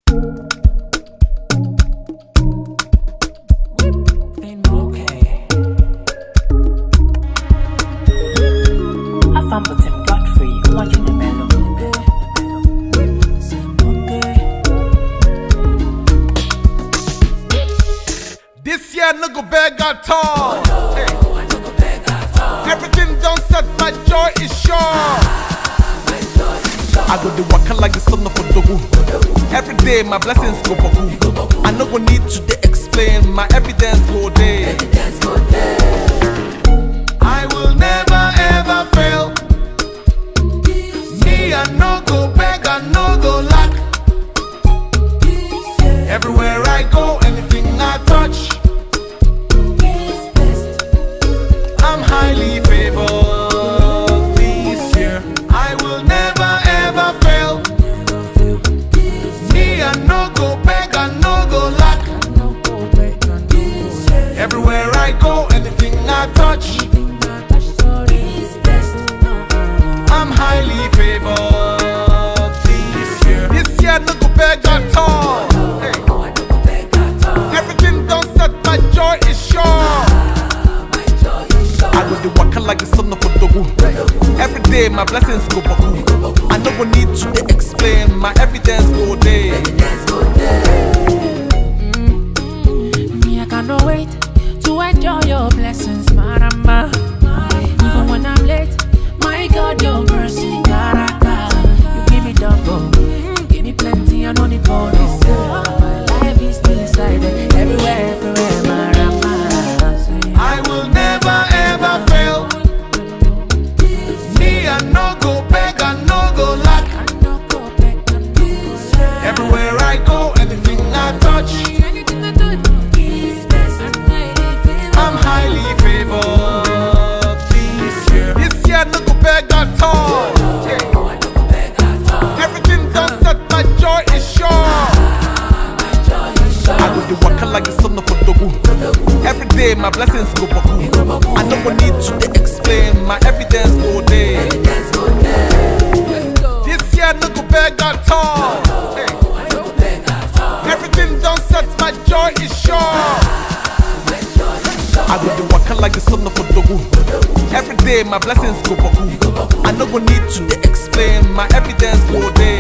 Afambutim Godfrey, watching the mellow. This year no go beg at all. Hey. Everything done set, my joy is sure. I go the waka like the son of a dogu. Every day my blessings go boku. I no go need to dey explain, my evidence go there. I will never ever fail. Me I no go beg, I no go lack. Everywhere I go, anything I touch, I'm highly favored this year. I will never ever fail. Me, I no go beg, I no go lack. Everywhere I go, anything I touch, I'm highly favored this year. This year, no go beg at all. Hey. Everything done set, my joy is sure. I go the waka like the son of a dogu. Every day my blessings go baku. I no go need to dey explain, my evidence go there. Me, I cannot wait to enjoy your blessings, Marama. Even when I'm late, my God, your mercy, Garaka. You give me double, give me plenty, and on the bonus. My life is still inside it, everywhere, everywhere, Marama. I will never ever fail. Me, I no go beg, I no go lack. Everywhere I go, anything I touch, I'm highly favored this year. This year no go beg at all. Everything done set, my joy is sure. I go the waka like the son of a dogu. Every day my blessings go baku. I no go need to dey explain, my evidence go there. This year no go beg at all. Hey. Everything done set, my joy is sure. I go the waka like the son of a dogu. Every day my blessings go baku. I no go need to dey explain, my evidence go there.